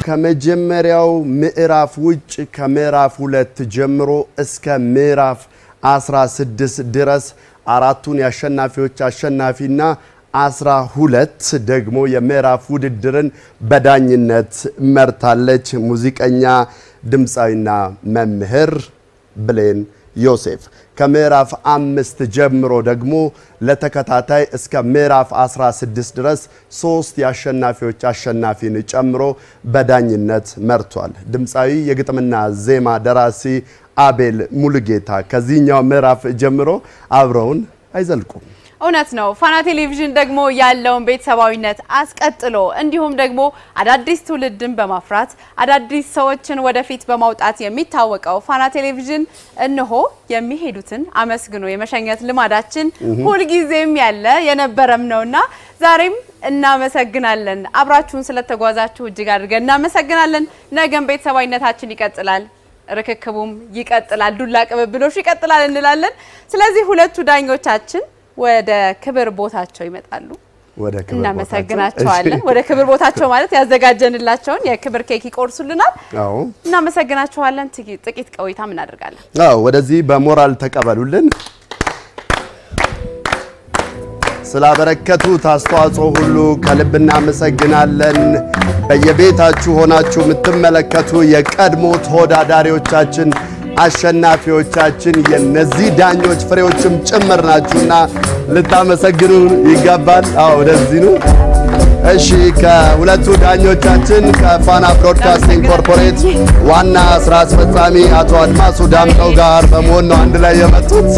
ከመጀመሪያው ምዕራፍ ውጭ ከምዕራፍ ሁለት ጀምሮ እስከ ምዕራፍ 16 ድረስ አራቱን የአሸናፊዎች አሸናፊና አስራ ሁለት ደግሞ የምዕራፍ ውድድርን በዳኝነት መርታለች። ሙዚቀኛ ድምፃዊና መምህር ብሌን ዮሴፍ ከምዕራፍ አምስት ጀምሮ ደግሞ ለተከታታይ እስከ ምዕራፍ 16 ድረስ ሶስት የአሸናፊዎች አሸናፊን ጨምሮ በዳኝነት መርቷል። ድምፃዊ የግጥምና ዜማ ደራሲ አቤል ሙሉጌታ ከዚህኛው ምዕራፍ ጀምሮ አብረውን አይዘልቁም። እውነት ነው። ፋና ቴሌቪዥን ደግሞ ያለውን ቤተሰባዊነት አስቀጥሎ እንዲሁም ደግሞ አዳዲስ ትውልድን በማፍራት አዳዲስ ሰዎችን ወደፊት በማውጣት የሚታወቀው ፋና ቴሌቪዥን እነሆ የሚሄዱትን አመስግኖ የመሸኘት ልማዳችን ሁልጊዜም ያለ የነበረም ነውና ዛሬም እናመሰግናለን። አብራችሁን ስለተጓዛችሁ እጅግ አድርገን እናመሰግናለን። ነገም ቤተሰባዊነታችን ይቀጥላል። ርክክቡም ይቀጥላል። ዱላ ቅብብሎሹ ይቀጥላል እንላለን። ስለዚህ ሁለቱ ዳኞቻችን ወደ ክብር ቦታቸው ይመጣሉ። ወደ ክብር እናመሰግናቸዋለን። ወደ ክብር ቦታቸው ማለት ያዘጋጀንላቸውን የክብር ኬክ ይቆርሱልናል። አዎ እናመሰግናቸዋለን። ጥቂት ጥቂት ቆይታም እናደርጋለን። አዎ ወደዚህ በሞራል ተቀበሉልን። ስላበረከቱት አስተዋጽኦ ሁሉ ከልብ እናመሰግናለን። በየቤታችሁ ሆናችሁ የምትመለከቱ የቀድሞ ተወዳዳሪዎቻችን አሸናፊዎቻችን የነዚህ ዳኞች ፍሬዎችም ጭምር ናችሁና ልታመሰግኑ ይገባል። አዎ ወደዚህ ነው። እሺ ከሁለቱ ዳኞቻችን ከፋና ብሮድካስቲንግ ኮርፖሬት ዋና ስራ አስፈጻሚ አቶ አድማሱ ዳምጠው ጋር በመሆን ነው አንድ ላይ የመጡት።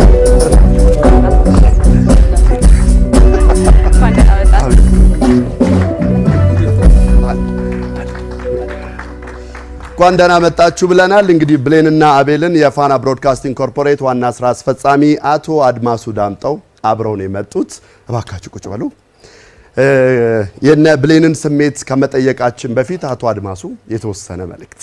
እንኳን ደህና መጣችሁ ብለናል። እንግዲህ ብሌንና አቤልን የፋና ብሮድካስቲንግ ኮርፖሬት ዋና ስራ አስፈጻሚ አቶ አድማሱ ዳምጠው አብረው ነው የመጡት። እባካችሁ ቁጭ በሉ። የነ ብሌንን ስሜት ከመጠየቃችን በፊት አቶ አድማሱ የተወሰነ መልእክት።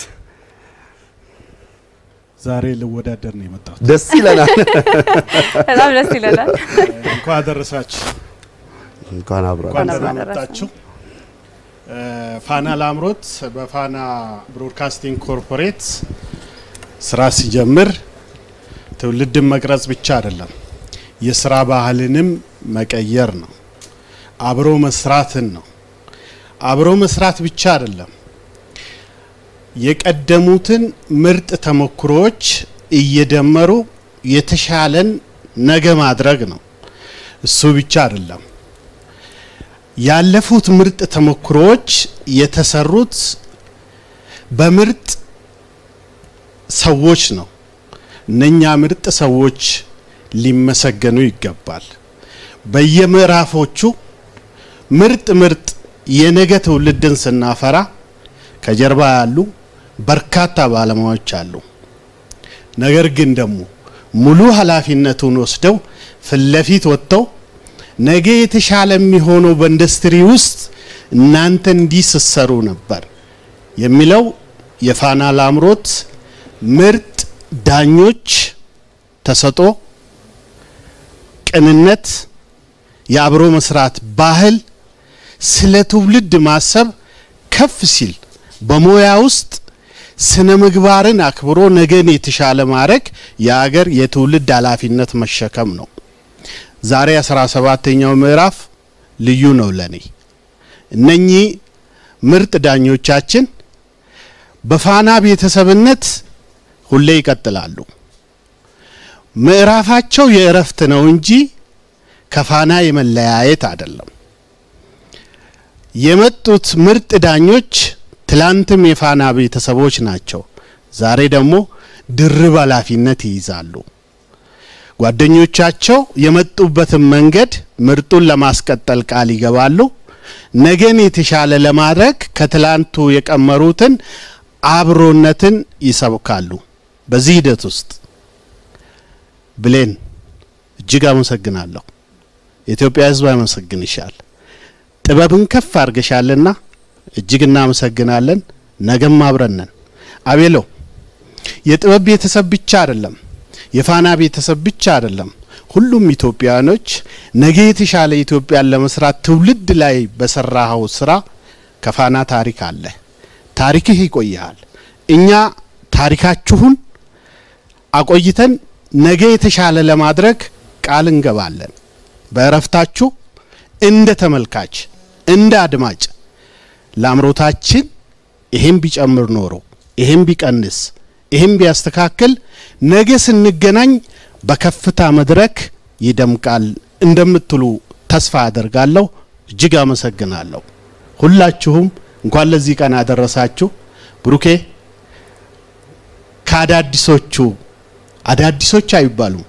ዛሬ ልወዳደር ነው የመጣሁት። ደስ ይለናል። በጣም ደስ ይለናል። እንኳን አደረሳችሁ። እንኳን አብረን እንኳን አብረን ደህና መጣችሁ። ፋና ላምሮት በፋና ብሮድካስቲንግ ኮርፖሬት ስራ ሲጀምር ትውልድን መቅረጽ ብቻ አይደለም፣ የስራ ባህልንም መቀየር ነው። አብሮ መስራትን ነው። አብሮ መስራት ብቻ አይደለም፣ የቀደሙትን ምርጥ ተሞክሮዎች እየደመሩ የተሻለን ነገ ማድረግ ነው። እሱ ብቻ አይደለም ያለፉት ምርጥ ተሞክሮዎች የተሰሩት በምርጥ ሰዎች ነው። እነኛ ምርጥ ሰዎች ሊመሰገኑ ይገባል። በየምዕራፎቹ ምርጥ ምርጥ የነገ ትውልድን ስናፈራ ከጀርባ ያሉ በርካታ ባለሙያዎች አሉ። ነገር ግን ደግሞ ሙሉ ኃላፊነቱን ወስደው ፊት ለፊት ወጥተው ነገ የተሻለ የሚሆነው በኢንዱስትሪ ውስጥ እናንተ እንዲህ ስትሰሩ ነበር የሚለው የፋና ላምሮት ምርጥ ዳኞች ተሰጦ፣ ቅንነት፣ የአብሮ መስራት ባህል፣ ስለ ትውልድ ማሰብ ከፍ ሲል በሙያ ውስጥ ስነ ምግባርን አክብሮ ነገን የተሻለ ማድረግ የሀገር የትውልድ ኃላፊነት መሸከም ነው። ዛሬ አስራ ሰባተኛው ምዕራፍ ልዩ ነው ለኔ። እነኚህ ምርጥ ዳኞቻችን በፋና ቤተሰብነት ሁሌ ይቀጥላሉ። ምዕራፋቸው የእረፍት ነው እንጂ ከፋና የመለያየት አይደለም። የመጡት ምርጥ ዳኞች ትላንትም የፋና ቤተሰቦች ናቸው። ዛሬ ደግሞ ድርብ ኃላፊነት ይይዛሉ። ጓደኞቻቸው የመጡበትን መንገድ ምርጡን ለማስቀጠል ቃል ይገባሉ። ነገን የተሻለ ለማድረግ ከትላንቱ የቀመሩትን አብሮነትን ይሰብካሉ። በዚህ ሂደት ውስጥ ብሌን እጅግ አመሰግናለሁ። የኢትዮጵያ ሕዝብ ያመሰግንሻል። ጥበብን ከፍ አድርገሻልና እጅግ እናመሰግናለን። ነገም አብረን ነን። አቤሎ የጥበብ ቤተሰብ ብቻ አይደለም የፋና ቤተሰብ ብቻ አይደለም። ሁሉም ኢትዮጵያውያኖች ነገ የተሻለ ኢትዮጵያን ለመስራት ትውልድ ላይ በሰራኸው ስራ ከፋና ታሪክ አለ። ታሪክህ ይቆያል። እኛ ታሪካችሁን አቆይተን ነገ የተሻለ ለማድረግ ቃል እንገባለን። በእረፍታችሁ እንደ ተመልካች እንደ አድማጭ ለአምሮታችን ይሄም ቢጨምር ኖሮ ይሄም ቢቀንስ ይሄም ቢያስተካክል ነገ ስንገናኝ በከፍታ መድረክ ይደምቃል እንደምትሉ ተስፋ አደርጋለሁ። እጅግ አመሰግናለሁ። ሁላችሁም እንኳን ለዚህ ቀን አደረሳችሁ። ብሩኬ ከአዳዲሶቹ አዳዲሶች አይባሉም።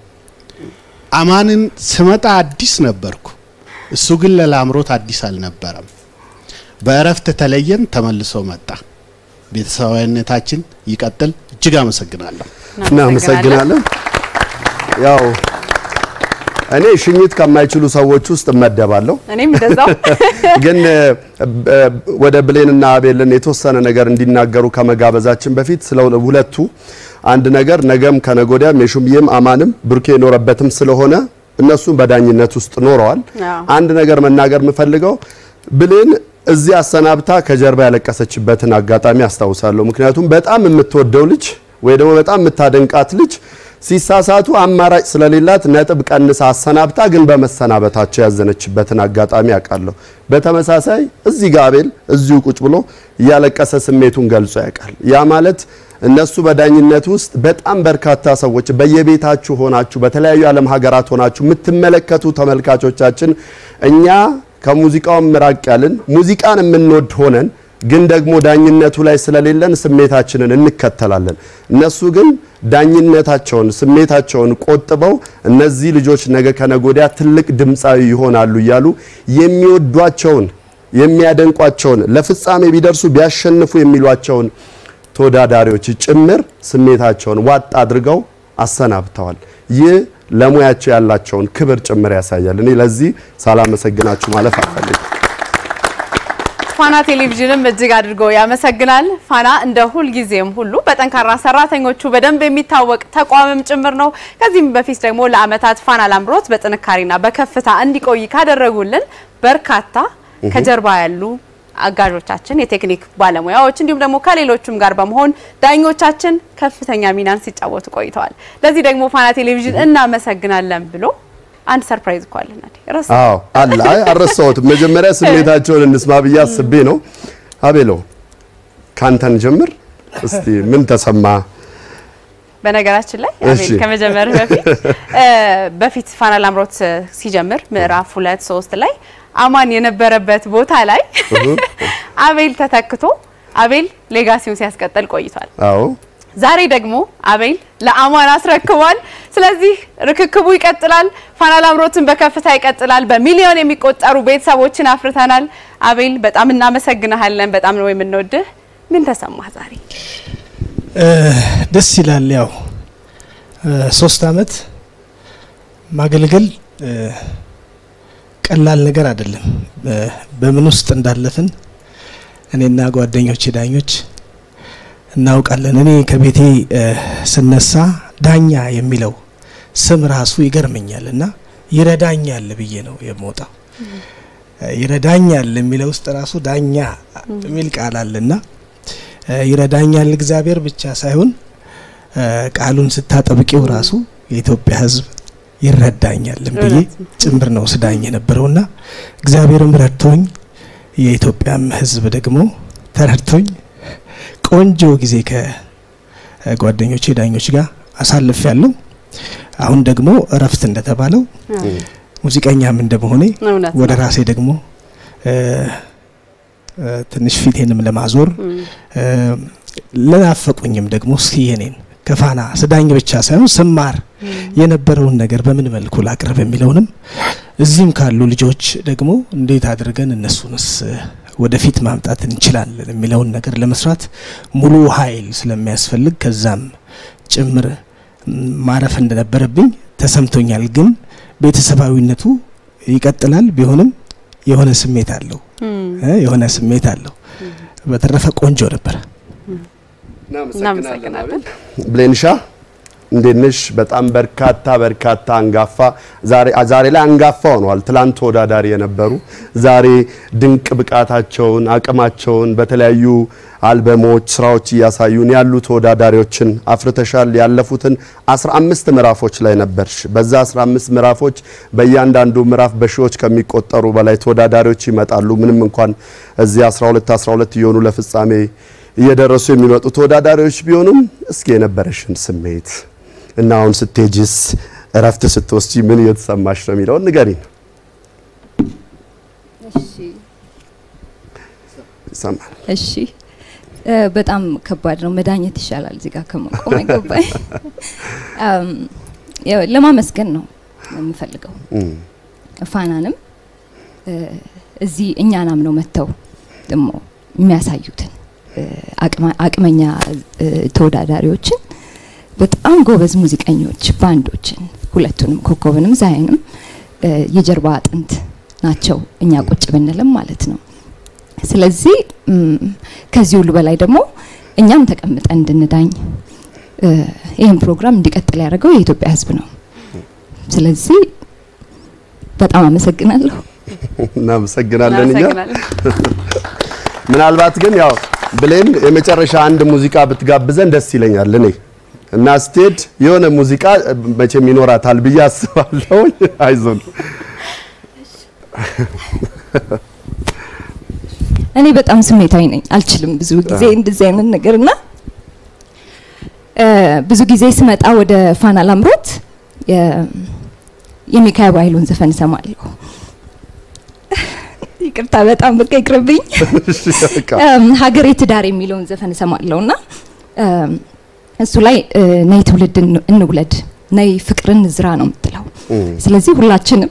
አማንን ስመጣ አዲስ ነበርኩ። እሱ ግን ለላምሮት አዲስ አልነበረም። በእረፍት ተለየን፣ ተመልሶ መጣ። ቤተሰባዊነታችን ይቀጥል። እጅግ አመሰግናለሁ። እናመሰግናለን። ያው እኔ ሽኝት ከማይችሉ ሰዎች ውስጥ እመደባለሁ። እኔም እንደዛው ግን ወደ ብሌንና አቤልን የተወሰነ ነገር እንዲናገሩ ከመጋበዛችን በፊት ስለ ሁለቱ አንድ ነገር ነገም ከነጎዲያም የሹምዬም አማንም ብሩኬ የኖረበትም ስለሆነ እነሱም በዳኝነት ውስጥ ኖረዋል። አዎ። አንድ ነገር መናገር የምፈልገው ብሌን እዚህ አሰናብታ ከጀርባ ያለቀሰችበትን አጋጣሚ አስታውሳለሁ። ምክንያቱም በጣም የምትወደው ልጅ ወይ ደግሞ በጣም የምታደንቃት ልጅ ሲሳሳቱ አማራጭ ስለሌላት ነጥብ ቀንሳ አሰናብታ ግን በመሰናበታቸው ያዘነችበትን አጋጣሚ አውቃለሁ። በተመሳሳይ እዚህ ጋር አቤል እዚሁ ቁጭ ብሎ እያለቀሰ ስሜቱን ገልጾ ያውቃል። ያ ማለት እነሱ በዳኝነት ውስጥ በጣም በርካታ ሰዎች በየቤታችሁ ሆናችሁ በተለያዩ ዓለም ሀገራት ሆናችሁ የምትመለከቱ ተመልካቾቻችን እኛ ከሙዚቃው ምራቅ ያልን ሙዚቃን የምንወድ ሆነን ግን ደግሞ ዳኝነቱ ላይ ስለሌለን ስሜታችንን እንከተላለን። እነሱ ግን ዳኝነታቸውን ስሜታቸውን ቆጥበው እነዚህ ልጆች ነገ ከነጎዲያ ትልቅ ድምፃዊ ይሆናሉ እያሉ የሚወዷቸውን የሚያደንቋቸውን ለፍጻሜ ቢደርሱ ቢያሸንፉ የሚሏቸውን ተወዳዳሪዎች ጭምር ስሜታቸውን ዋጥ አድርገው አሰናብተዋል። ይህ ለሙያቸው ያላቸውን ክብር ጭምር ያሳያል። እኔ ለዚህ ሳላመሰግናችሁ ማለፍ አልፈልግም። ፋና ቴሌቪዥንም እጅግ አድርጎ ያመሰግናል። ፋና እንደ ሁልጊዜም ሁሉ በጠንካራ ሰራተኞቹ በደንብ የሚታወቅ ተቋምም ጭምር ነው። ከዚህም በፊት ደግሞ ለዓመታት ፋና ላምሮት በጥንካሬና በከፍታ እንዲቆይ ካደረጉልን በርካታ ከጀርባ ያሉ አጋዦቻችን፣ የቴክኒክ ባለሙያዎች እንዲሁም ደግሞ ከሌሎቹም ጋር በመሆን ዳኞቻችን ከፍተኛ ሚናን ሲጫወቱ ቆይተዋል። ለዚህ ደግሞ ፋና ቴሌቪዥን እናመሰግናለን ብሎ አንድ ሰርፕራይዝ እኮ አለን አይደል? ረሳ አዎ አለ። አይ አልረሳሁትም። መጀመሪያ ስሜታቸውን እንስማ ብዬ አስቤ ነው። አቤሎ ካንተን ጀምር እስቲ ምን ተሰማ? በነገራችን ላይ እሺ። አቤል ከመጀመርህ በፊት እ በፊት ፋና ላምሮት ሲጀምር ምዕራፍ ሁለት ሶስት ላይ አማን የነበረበት ቦታ ላይ አቤል ተተክቶ አቤል ሌጋሲውን ሲያስቀጥል ቆይቷል። አዎ ዛሬ ደግሞ አቤል ለአማን አስረክቧል። ስለዚህ ርክክቡ ይቀጥላል። ፋና ላምሮትን በከፍታ ይቀጥላል። በሚሊዮን የሚቆጠሩ ቤተሰቦችን አፍርተናል። አቤል በጣም እናመሰግንሃለን። በጣም ነው የምንወድህ። ምን ተሰማህ ዛሬ? ደስ ይላል። ያው ሶስት አመት ማገልገል እ ቀላል ነገር አይደለም። በ- በምን ውስጥ እንዳለፍን እኔና ጓደኞቼ ዳኞች እናውቃለን። እኔ ከቤቴ እ ስነሳ ዳኛ የሚለው ስም ራሱ ይገርመኛል እና ይረዳኛል ብዬ ነው የምወጣው። እ ይረዳኛል የሚለው ውስጥ ራሱ ዳኛ የሚል ቃል አለና እ ይረዳኛል እግዚአብሔር ብቻ ሳይሆን እ ቃሉን ስታጠብቂው ራሱ የኢትዮጵያ ሕዝብ ይረዳኛልም ብዬ ጭምር ነው ስዳኝ የነበረውና እግዚአብሔርም ረድቶኝ የኢትዮጵያም ሕዝብ ደግሞ ተረድቶኝ ቆንጆ ጊዜ ከጓደኞቼ ዳኞች ጋር አሳልፍ ያለው አሁን ደግሞ እረፍት እንደተባለው ሙዚቀኛም እንደመሆኔ እውነት ወደ ነው። ራሴ ደግሞ እ እ ትንሽ ፊቴንም ለማዞር እ ለናፈቁኝም ደግሞ እስኪ የኔን ከፋና ስዳኝ ብቻ ሳይሆን ስማር የነበረውን ነገር በምን መልኩ ላቅርብ የሚለውንም እዚህም ካሉ ልጆች ደግሞ እንዴት አድርገን እነሱንስ እ ወደፊት ማምጣት እንችላለን የሚለውን ነገር ለመስራት ሙሉ ኃይል ስለሚያስፈልግ ከዛም ጭምር ም፣ ማረፍ እንደነበረብኝ ተሰምቶኛል። ግን ቤተሰባዊነቱ ይቀጥላል። ቢሆንም የሆነ ስሜት አለው እ የሆነ ስሜት አለው። በተረፈ ቆንጆ ነበር። እናመሰግናለን። ብሌንሻ እንዴት ነሽ? በጣም በርካታ በርካታ አንጋፋ ዛሬ ዛሬ ላይ አንጋፋ ሆነዋል። ትላንት ተወዳዳሪ የነበሩ ዛሬ ድንቅ ብቃታቸውን አቅማቸውን በተለያዩ አልበሞች ስራዎች እያሳዩን ያሉ ተወዳዳሪዎችን አፍርተሻል። ያለፉትን 15 ምዕራፎች ላይ ነበርሽ። በዛ 15 ምዕራፎች በእያንዳንዱ ምዕራፍ በሺዎች ከሚቆጠሩ በላይ ተወዳዳሪዎች ይመጣሉ። ምንም እንኳን እዚህ 12 12 እየሆኑ ለፍጻሜ እየደረሱ የሚመጡ ተወዳዳሪዎች ቢሆኑም እስኪ የነበረሽን ስሜት እና አሁን ስትሄጂስ እረፍት ስትወስጂ ምን እየተሰማሽ ነው የሚለውን ንገሪን። ይሰማል። እሺ እ በጣም ከባድ ነው። መዳኘት ይሻላል እዚህ ጋር ከመቆም አይገባኝ። አም፣ ያው ለማመስገን ነው የምፈልገው እም፣ ፋናንም እ እዚህ እኛን አምነው መጥተው ደግሞ የሚያሳዩትን እ አቅማ- አቅመኛ እ ተወዳዳሪዎችን በጣም ጎበዝ ሙዚቀኞች ባንዶችን ሁለቱንም ኮከብንም ዛይንም እ የጀርባ አጥንት ናቸው እኛ ቁጭ ብንልም ማለት ነው። ስለዚህ እም፣ ከዚህ ሁሉ በላይ ደግሞ እኛም ተቀምጠን እንድንዳኝ እ ይህን ፕሮግራም እንዲቀጥል ያደረገው የኢትዮጵያ ሕዝብ ነው። ስለዚህ በጣም አመሰግናለሁ። እናመሰግናለን እኛ እናመሰግናለን። ምናልባት ግን ያው ብሌን የመጨረሻ አንድ ሙዚቃ ብትጋብዘን ደስ ይለኛል እኔ እና ስትሄድ የሆነ ሙዚቃ መቼም ይኖራታል ብዬ አስባለሁ። አይዞን እኔ በጣም ስሜታዊ ነኝ፣ አልችልም ብዙ ጊዜ እንደዚህ አይነት ነገር እና እ ብዙ ጊዜ ስመጣ ወደ ፋና ላምሮት የ- የሚካኤል ኃይሉን ዘፈን እሰማለሁ። ይቅርታ በጣም በቃ ይቅርብኝ። እሺ፣ በቃ እም፣ ሀገሬ ትዳር የሚለውን ዘፈን እሰማለሁ እና እም፣ እሱ ላይ እ፣ ነይ ትውልድ እን- እንውለድ ነይ ፍቅርን ዝራ ነው የምትለው። እም፣ ስለዚህ ሁላችንም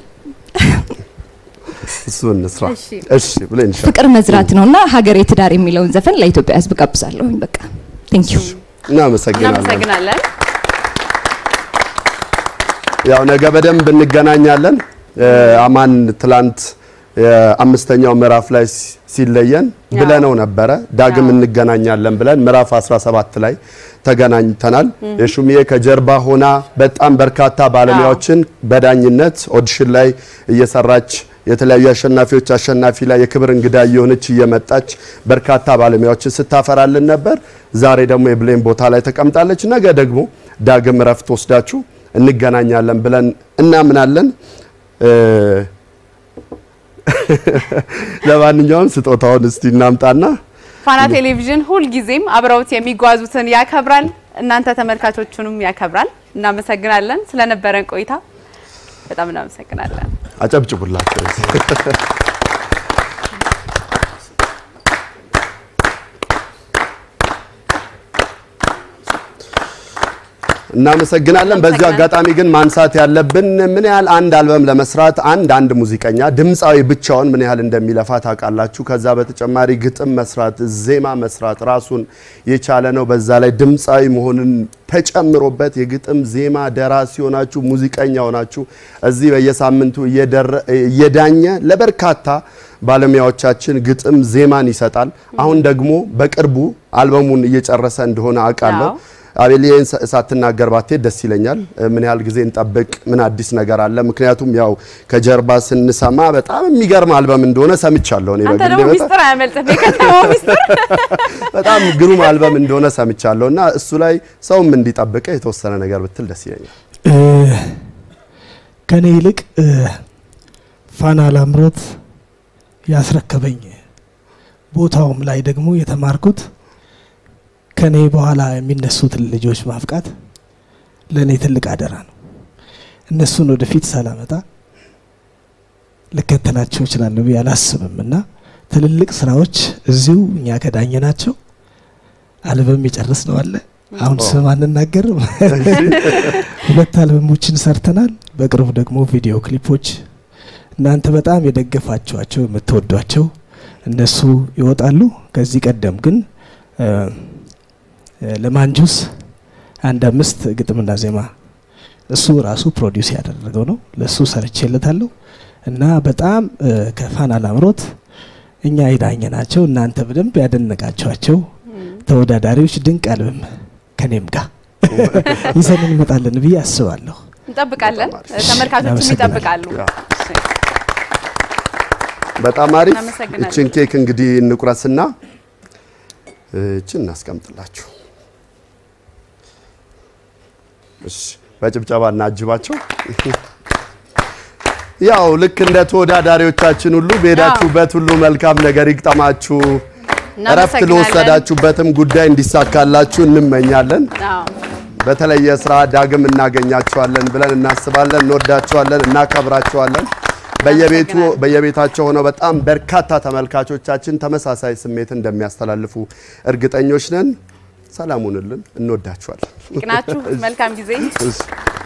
እሱ እንስራ። እሺ። እሺ ብሌን ሻ ፍቅር መዝራት ነው እና ሀገሬ ትዳር የሚለውን ዘፈን ለኢትዮጵያ ሕዝብ ጋብዛለሁኝ። በቃ ቴንክ ዩ እናመሰግናለን። እናመሰግናለን። ያው ነገ በደንብ እንገናኛለን። እ፣ አማን ትላንት የአምስተኛው ምዕራፍ ላይ ሲ- ሲለየን ብለነው ነበረ። ዳግም እንገናኛለን ብለን ምዕራፍ 17 ላይ ተገናኝተናል። የሹምዬ ከጀርባ ሆና በጣም በርካታ ባለሙያዎችን በዳኝነት ኦዲሽን ላይ እየሰራች የተለያዩ አሸናፊዎች አሸናፊ ላይ የክብር እንግዳ እየሆነች እየመጣች በርካታ ባለሙያዎችን ስታፈራልን ነበር። ዛሬ ደግሞ የብሌን ቦታ ላይ ተቀምጣለች። ነገ ደግሞ ዳግም እረፍት ወስዳችሁ እንገናኛለን ብለን እናምናለን። እ፣ ለማንኛውም ስጦታውን እስቲ እናምጣና ፋና ቴሌቪዥን ሁልጊዜም አብረውት የሚጓዙትን ያከብራል፣ እናንተ ተመልካቾቹንም ያከብራል። እናመሰግናለን ስለነበረን ቆይታ በጣም እናመሰግናለን። አጨብጭቡላቸው። እናመሰግናለን። በዚሁ አጋጣሚ ግን ማንሳት ያለብን ምን ያህል አንድ አልበም ለመስራት አንድ አንድ ሙዚቀኛ ድምፃዊ ብቻውን ምን ያህል እንደሚለፋ ታውቃላችሁ። ከዛ በተጨማሪ ግጥም መስራት፣ ዜማ መስራት ራሱን የቻለ ነው። በዛ ላይ ድምፃዊ መሆንን ተጨምሮበት የግጥም ዜማ ደራሲ ሆናችሁ ሙዚቀኛ ሆናችሁ እዚህ በየሳምንቱ እየደረ- እየዳኘ ለበርካታ ባለሙያዎቻችን ግጥም ዜማን ይሰጣል። አሁን ደግሞ በቅርቡ አልበሙን እየጨረሰ እንደሆነ አውቃለሁ። አዎ። አቤልዬን ሳ- ሳትናገር ባትሄድ ደስ ይለኛል። እ፣ ምን ያህል ጊዜ እንጠብቅ? ምን አዲስ ነገር አለ? ምክንያቱም ያው ከጀርባ ስንሰማ በጣም የሚገርም አልበም እንደሆነ ሰምቻለሁ። እኔ አንተ በግሌ ደግሞ በጣም- ሚስጥር አያመልጥም፣ የከተማው ሚስጥር በጣም ግሩም አልበም እንደሆነ ሰምቻለሁ እና እሱ ላይ ሰውም እንዲጠብቀ የተወሰነ ነገር ብትል ደስ ይለኛል። እ፣ ከኔ ይልቅ እ፣ ፋና ላምሮት ያስረከበኝ ቦታውም ላይ ደግሞ የተማርኩት ከኔ በኋላ የሚነሱትን ልጆች ማፍቃት ለእኔ ትልቅ አደራ ነው። እነሱን ወደፊት ሳላመጣ ልከተላቸው እችላለሁ ብዬ አላስብም እና ትልልቅ ስራዎች እዚሁ እኛ ከዳኘ ናቸው። አልበም የጨረስ ነው አለ አሁን ስም አንናገርም። ሁለት አልበሞችን ሰርተናል። በቅርቡ ደግሞ ቪዲዮ ክሊፖች እናንተ በጣም የደገፋችኋቸው የምትወዷቸው እነሱ ይወጣሉ። ከዚህ ቀደም ግን እ፣ እ፣ ለማንጁስ አንድ አምስት ግጥምና ዜማ እሱ ራሱ ፕሮዲውስ ያደረገው ነው። ለእሱ ሰርቼለታለሁ እና በጣም እ፣ ከፋና ላምሮት እኛ የዳኘ ናቸው እናንተ በደንብ ያደነቃችኋቸው ተወዳዳሪዎች ድንቅ አልበም ከኔም ጋር ይዘን እንመጣለን ብዬ አስባለሁ። እንጠብቃለን። በጣም አሪፍ። ተመልካቾችም እናመሰግናለን። ይጠብቃሉ። ያ። በጣም አሪፍ። እናመሰግናለን። እችን ኬክ እንግዲህ እንቁረስና እችን እናስቀምጥላችሁ። እሺ፣ በጭብጨባ እናጅባቸው። ያው ልክ እንደ ተወዳዳሪዎቻችን ሁሉ በሄዳችሁበት ሁሉ መልካም ነገር ይግጠማችሁ። እረፍት እናመሰግናለን። ለወሰዳችሁበትም ጉዳይ እንዲሳካላችሁ እንመኛለን። አዎ። በተለየ ስራ ዳግም እናገኛቸዋለን ብለን እናስባለን። እንወዳቸዋለን፣ እናከብራቸዋለን። በየቤቱ እናመሰግናለን። በየቤታቸው ሆነው በጣም በርካታ ተመልካቾቻችን ተመሳሳይ ስሜት እንደሚያስተላልፉ እርግጠኞች ነን። ሰላም ሁኑልን። እንወዳቸዋለን። ይቅናችሁ። መልካም ጊዜ። እሺ፣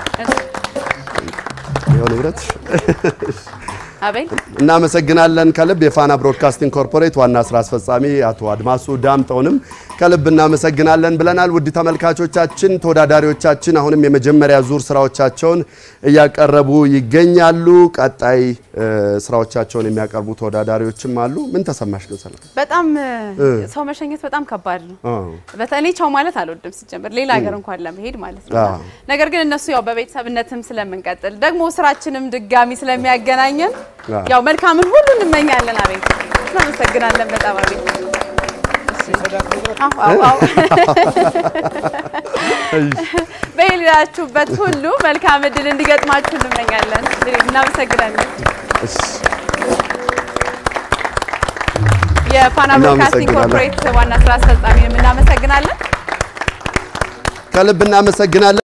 ይኸው ንብረት አቤል እናመሰግናለን ከልብ የፋና ብሮድካስቲንግ ኮርፖሬት ዋና ስራ አስፈጻሚ አቶ አድማሱ ዳምጠውንም ከልብ እናመሰግናለን ብለናል። ውድ ተመልካቾቻችን ተወዳዳሪዎቻችን አሁንም የመጀመሪያ ዙር ስራዎቻቸውን እያቀረቡ ይገኛሉ። ቀጣይ እ፣ ስራዎቻቸውን የሚያቀርቡ ተወዳዳሪዎችም አሉ። ምን ተሰማሽ ግን ሰላም? በጣም ሰው መሸኘት በጣም ከባድ ነው። አዎ። በተለይ ቻው ማለት አልወድም ሲጀምር ሌላ ሀገር እንኳን ለመሄድ ማለት ነው። አዎ። ነገር ግን እነሱ ያው በቤተሰብነትም ስለምንቀጥል ደግሞ ስራችንም ድጋሚ ስለሚያገናኘን አዎ። ያው መልካምን ሁሉ እንመኛለን። አቤት እናመሰግናለን በጣም አቤት። እሺ። አዎ፣ አዎ፣ አዎ። በሌላችሁበት ሁሉ መልካም እድል እንዲገጥማችሁ እንመኛለን። እናመሰግናለን። እሺ፣ የፋና ብሮድካስቲንግ እናመሰግናለን። ኮርፖሬት ዋና ስራ አስፈጻሚንም እናመሰግናለን። ከልብ እናመሰግናለን።